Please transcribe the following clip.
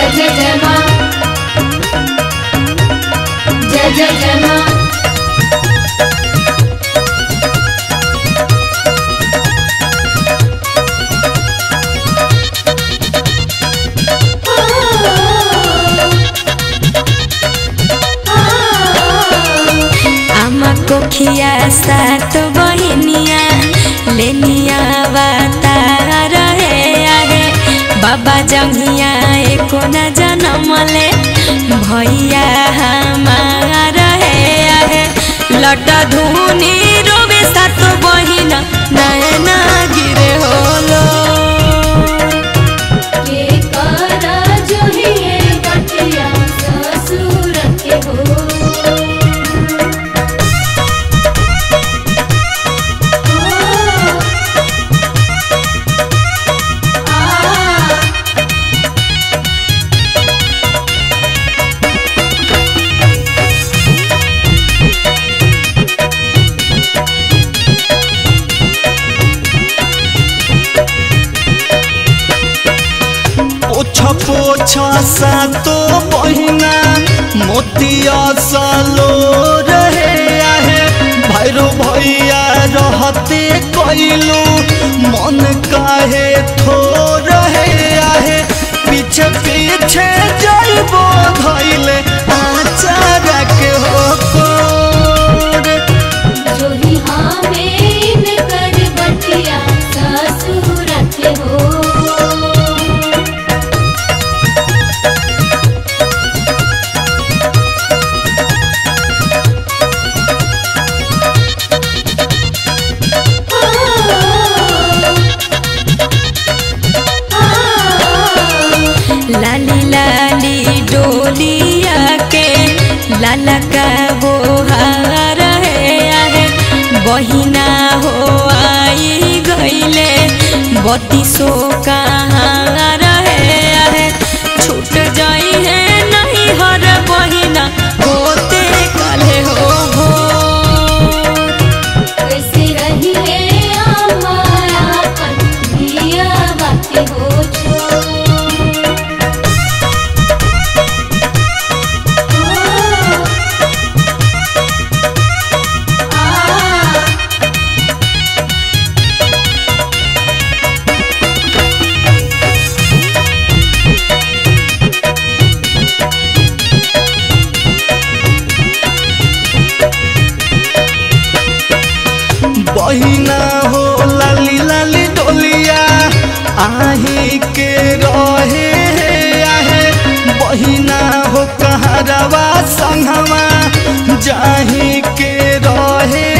जय जय माँ जय जय जय माँ आमा कोखिया सात बहिनिया लेनिया बातार हे आहे बाबा जंगिया एको न जनमले भैया हमार हे आहे लट धुनी रोबे सात बहिन नयना गिरे होलो के करा जो ही है बटिया ससुर के हो आ पोछ पोछ सातो बहिना मोतिया सालो रहे आहे भैरो भैया रहते कैलू मन काहे थो रहे आहे पीछे पीछे जाइबो धैले आचारा के हो कोर जो ही हमें कर बटिया ससुर के हो लाली लाली डोलिया के लाला का वो हार है आहे बहिना हो आई गईले बत्तीसो कहाँ रहे आहे छूट जाई है नहीं हर बहिना होते कले हो भोर। कैसे रही है हमारा अपन दिया बाकी हो छो आ बहिना हो लाली लाली डोलिया आही के रहे आहे बहिना हो कहरवा संगवा जाही के रहे